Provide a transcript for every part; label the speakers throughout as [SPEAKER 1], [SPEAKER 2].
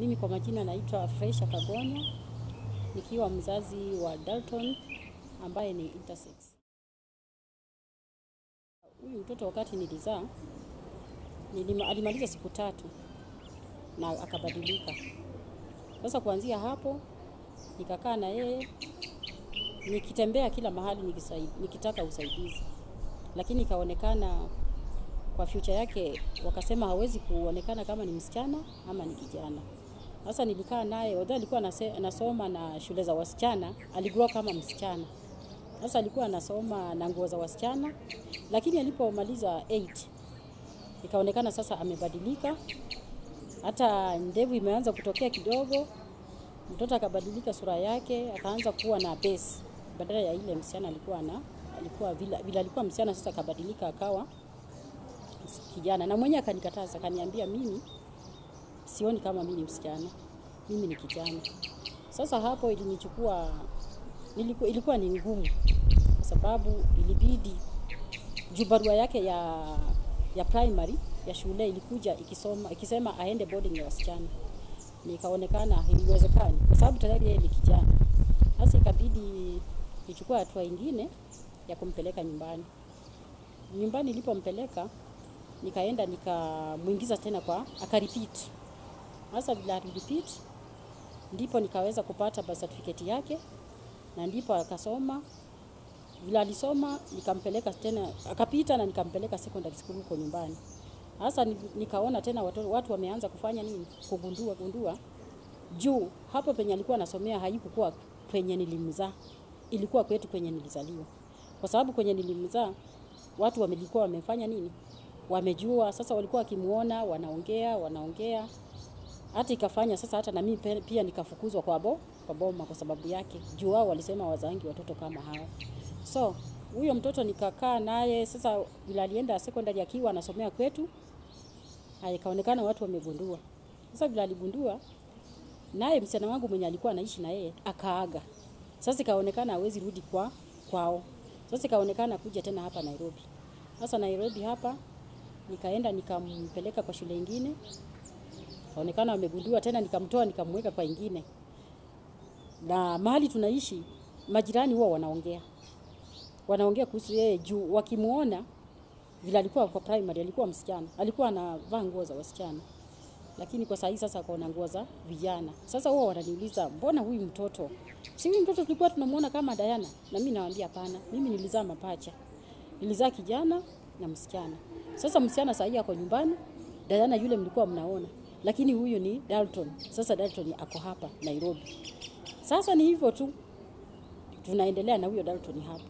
[SPEAKER 1] Mimi kwa majina naitwa Freisha Kagonya nikiwa mzazi wa Dalton ambaye ni intersex. Huyu mtoto wakati nilizaa nilima, alimaliza siku tatu na akabadilika. Sasa kuanzia hapo nikakaa na yeye nikitembea kila mahali nikisai, nikitaka usaidizi, lakini ikaonekana kwa future yake wakasema hawezi kuonekana kama ni msichana ama ni kijana. Sasa nilikaa naye, although alikuwa anase- anasoma na shule za wasichana, aligrow kama msichana. Sasa alikuwa anasoma na nguo za wasichana, lakini alipomaliza 8 ikaonekana sasa amebadilika, hata ndevu imeanza kutokea kidogo. Mtoto akabadilika sura yake, akaanza kuwa na base badala ya ile msichana alikuwa na alikuwa vile, vile alikuwa msichana, sasa akabadilika akawa kijana, na mwenyewe akanikataza, akaniambia mimi sioni kama mimi ni msichana, mimi ni kijana. Sasa hapo ilinichukua niliku, ilikuwa ni ngumu kwa sababu ilibidi juu barua yake ya ya primary ya shule ilikuja ikisoma ikisema aende boarding ya wasichana, nikaonekana haiwezekani kwa sababu tayari yeye ni kijana. Sasa ikabidi nichukue hatua ingine ya kumpeleka nyumbani. Nyumbani nilipompeleka nikaenda nikamwingiza tena kwa akarepeat. Sasa vile alirepeat ndipo nikaweza kupata birth certificate yake na ndipo akasoma. Vile alisoma nikampeleka tena akapita na nikampeleka secondary school huko nyumbani. Sasa ni- nikaona tena watu, watu wameanza kufanya nini? Kugundua gundua juu hapo penye alikuwa anasomea haikukuwa penye nilimzaa, ilikuwa kwetu penye nilizaliwa, kwa sababu kwenye nilimzaa watu wamelikuwa wamefanya nini, wamejua. Sasa walikuwa wakimuona wanaongea wanaongea, hata ikafanya sasa hata na mimi pe- pia nikafukuzwa kwa bo kwa boma kwa sababu yake, juu wao walisema wazangi watoto kama hao. So huyo mtoto nikakaa naye sasa, vile alienda secondary akiwa anasomea kwetu, haya ikaonekana watu wamegundua. Sasa vile aligundua naye msichana wangu mwenye alikuwa anaishi na yeye akaaga. Sasa ikaonekana hawezi rudi kwa kwao. Sasa ikaonekana kuja tena hapa Nairobi. Sasa Nairobi hapa nikaenda nikampeleka kwa shule ingine, kaonekana wamegundua tena, nikamtoa nikamweka kwa ingine, na mahali tunaishi majirani huwa wanaongea wanaongea kuhusu yeye juu wakimuona vile alikuwa kwa primary, alikuwa msichana, alikuwa anavaa nguo za wasichana lakini kwa sahii sasa akaona nguo za vijana. Sasa huwa wananiuliza mbona huyu mtoto si huyu mtoto tulikuwa tunamuona kama Diana? Na mimi nawaambia hapana, mimi nilizaa mapacha, nilizaa kijana na msichana. Sasa msichana sahii ako nyumbani, Diana yule mlikuwa mnaona, lakini huyu ni Dalton. Sasa Dalton ako hapa Nairobi. Sasa ni hivyo tu, tunaendelea na huyo Dalton hapa.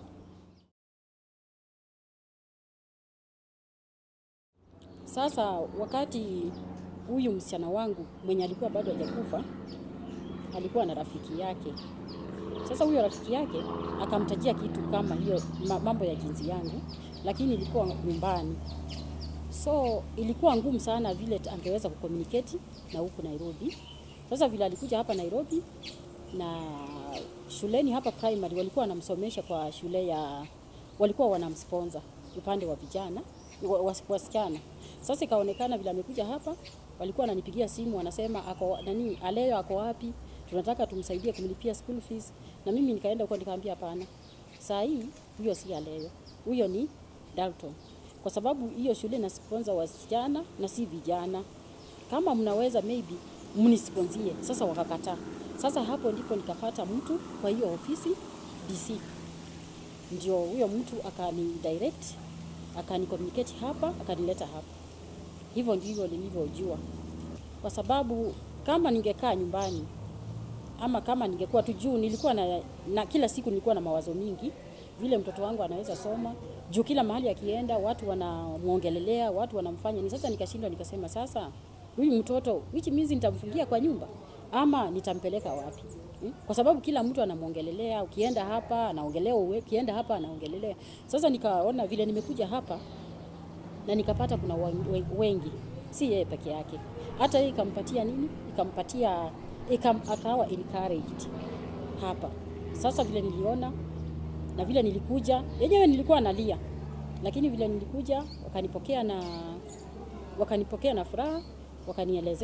[SPEAKER 1] Sasa wakati huyu msichana wangu mwenye alikuwa bado hajakufa alikuwa na rafiki yake. Sasa huyo rafiki yake akamtajia kitu kama hiyo ma- mambo ya jinsi yangu, lakini ilikuwa nyumbani, so ilikuwa ngumu sana vile t- angeweza kucommunicate na huku Nairobi. Sasa vile alikuja hapa Nairobi na shuleni hapa primary walikuwa wanamsomesha kwa shule ya walikuwa wanamsponsor upande wa vijana wa- was- wasichana. Sasa ikaonekana vile amekuja hapa, walikuwa wananipigia simu wanasema ako nani, Aleo ako wapi? Tunataka tumsaidie kumlipia school fees. Na mimi nikaenda huko nikamwambia hapana, saa hii huyo si Aleo, huyo ni Dalton, kwa sababu hiyo shule na sponsor wasichana na si vijana. Kama mnaweza maybe mnisponsie. Sasa wakakataa. Sasa hapo ndipo nikapata mtu kwa hiyo ofisi DC ndio huyo mtu akani direct akani communicate hapa akanileta hapa. Hivyo ndivyo nilivyojua, kwa sababu kama ningekaa nyumbani ama kama ningekuwa tu juu, nilikuwa na, na kila siku nilikuwa na mawazo mingi vile mtoto wangu anaweza soma juu kila mahali akienda watu wanamwongelelea, watu wanamfanya ni. Sasa nikashindwa nikasema, sasa huyu mtoto which means nitamfungia kwa nyumba ama nitampeleka wapi? Hmm? Kwa sababu kila mtu anamwongelelea, ukienda hapa anaongelea, ukienda hapa anaongelelea. Sasa nikaona vile nimekuja hapa na nikapata kuna wa- we- wengi, si yeye peke yake, hata yeye ikampatia nini, ikampatia ikam, akawa encouraged hapa. Sasa vile niliona na vile nilikuja, yenyewe nilikuwa nalia, lakini vile nilikuja wakanipokea na wakanipokea na furaha, wakanielezea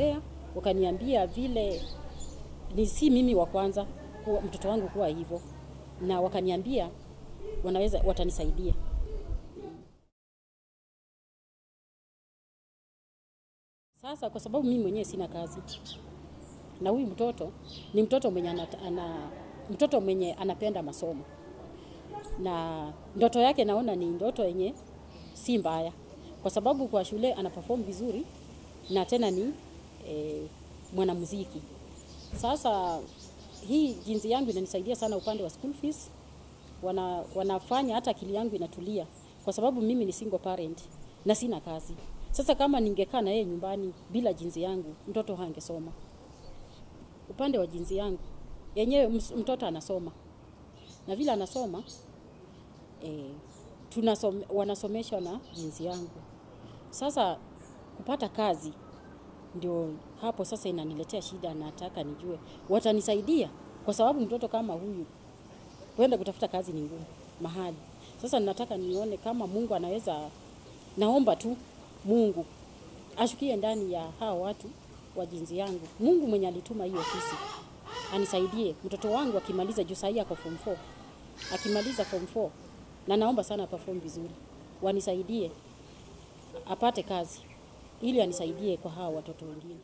[SPEAKER 1] wakaniambia vile ni si mimi wa kwanza kuwa mtoto wangu kuwa hivyo, na wakaniambia wanaweza watanisaidia. Sasa kwa sababu mimi mwenyewe sina kazi na huyu mtoto ni mtoto mwenye ana, ana, mtoto mwenye anapenda masomo na ndoto yake naona ni ndoto yenye si mbaya, kwa sababu kwa shule ana perform vizuri na tena ni e, mwanamuziki. Sasa hii jinsi yangu inanisaidia sana upande wa school fees, wana, wanafanya hata akili yangu inatulia, kwa sababu mimi ni single parent na sina kazi. Sasa kama ningekaa na yeye nyumbani bila jinsi yangu, mtoto hangesoma. Upande wa jinsi yangu yenyewe, mtoto anasoma na vile anasoma e, tunasome, wanasomeshwa na jinsi yangu. Sasa kupata kazi ndio hapo sasa inaniletea shida. Nataka nijue watanisaidia, kwa sababu mtoto kama huyu kwenda kutafuta kazi ni ngumu mahali. Sasa nataka nione kama Mungu anaweza, naomba tu Mungu ashukie ndani ya hao watu wa jinsi yangu. Mungu mwenye alituma hiyo ofisi anisaidie mtoto wangu akimaliza, juu sahii ako form 4 akimaliza form 4 na naomba sana perform vizuri, wanisaidie apate kazi ili anisaidie kwa hawa watoto wengine.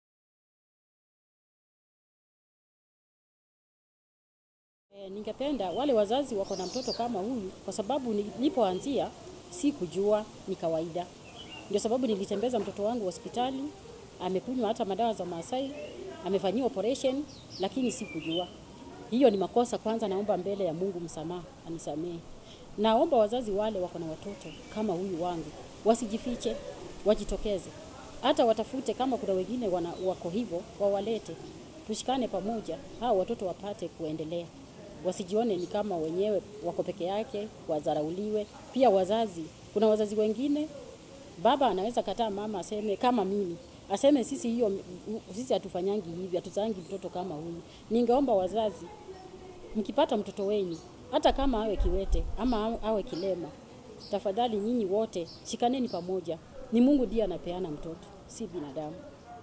[SPEAKER 1] E, ningependa wale wazazi wako na mtoto kama huyu, kwa sababu nilipoanzia si kujua ni kawaida. Ndio sababu nilitembeza mtoto wangu hospitali, amekunywa hata madawa za Maasai, amefanyiwa operation, lakini si kujua. Hiyo ni makosa. Kwanza naomba mbele ya Mungu msamaha, anisamehe. Naomba wazazi wale wako na watoto kama huyu wangu wasijifiche, wajitokeze, hata watafute kama kuna wengine wana, wako hivyo, wawalete, tushikane pamoja, hao watoto wapate kuendelea, wasijione ni kama wenyewe wako peke yake, wadharauliwe. Pia wazazi, kuna wazazi wengine, baba anaweza kataa mama aseme kama mimi aseme sisi hiyo sisi hatufanyangi hivi, hatuzangi mtoto kama huyu. Ningeomba wazazi, mkipata mtoto wenyu hata kama awe kiwete ama awe kilema, tafadhali nyinyi wote shikaneni pamoja. Ni Mungu ndiye anapeana mtoto, si binadamu.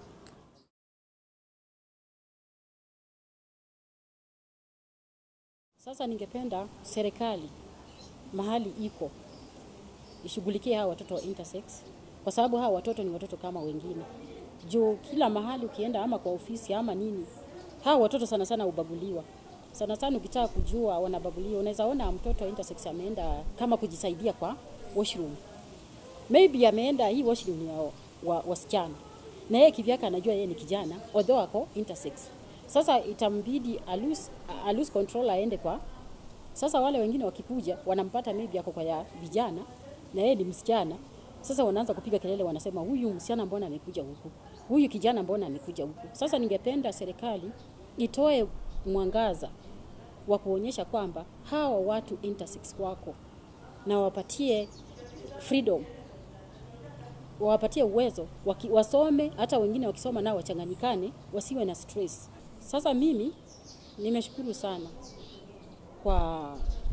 [SPEAKER 1] Sasa ningependa serikali mahali iko ishughulikie hawa watoto wa intersex, kwa sababu hawa watoto ni watoto kama wengine. Juu kila mahali ukienda, ama kwa ofisi ama nini, hawa watoto sana sana ubaguliwa sana sana. Ukitaka kujua wanabaguliwa, unaweza ona mtoto intersex ameenda kama kujisaidia kwa washroom, maybe ameenda hii washroom ya wa, wasichana na yeye kivyake anajua yeye ni kijana although ako intersex. Sasa itambidi alus, alus control aende kwa. Sasa wale wengine wakikuja wanampata maybe ako kwa ya vijana na yeye ni msichana. Sasa wanaanza kupiga kelele, wanasema huyu msichana mbona amekuja huku, huyu kijana mbona amekuja huku. Sasa ningependa serikali itoe mwangaza wa kuonyesha kwamba hawa watu intersex wako na wapatie freedom, wawapatie uwezo waki, wasome. Hata wengine wakisoma nao wachanganyikane, wasiwe na stress. Sasa mimi nimeshukuru sana kwa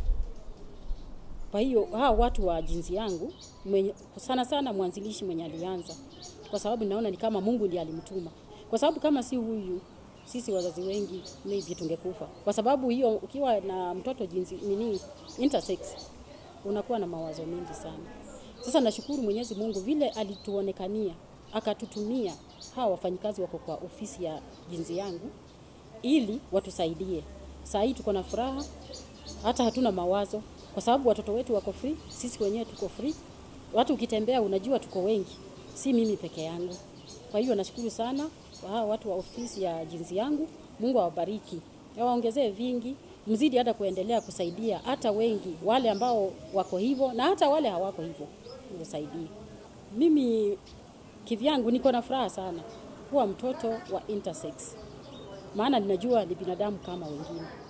[SPEAKER 1] kwa hiyo hawa watu wa jinsi yangu mwenye, sana sana mwanzilishi mwenye alianza, kwa sababu naona ni kama Mungu ndiye alimtuma, kwa sababu kama si huyu sisi wazazi wengi maybe tungekufa, kwa sababu hiyo, ukiwa na mtoto jinsi nini intersex unakuwa na mawazo mengi sana. Sasa nashukuru Mwenyezi Mungu vile alituonekania akatutumia hawa wafanyikazi wako kwa ofisi ya jinsi yangu ili watusaidie. Saa hii tuko na furaha, hata hatuna mawazo kwa sababu watoto wetu wako free, sisi wenyewe tuko free. Watu ukitembea unajua tuko wengi, si mimi peke yangu. Kwa hiyo nashukuru sana kwa hawa watu wa ofisi ya jinsi yangu. Mungu awabariki, awaongezee vingi, mzidi hata kuendelea kusaidia hata wengi wale ambao wako hivyo na hata wale hawako hivyo, usaidie. Mimi kivyangu niko na furaha sana kuwa mtoto wa intersex, maana ninajua ni binadamu kama wengine.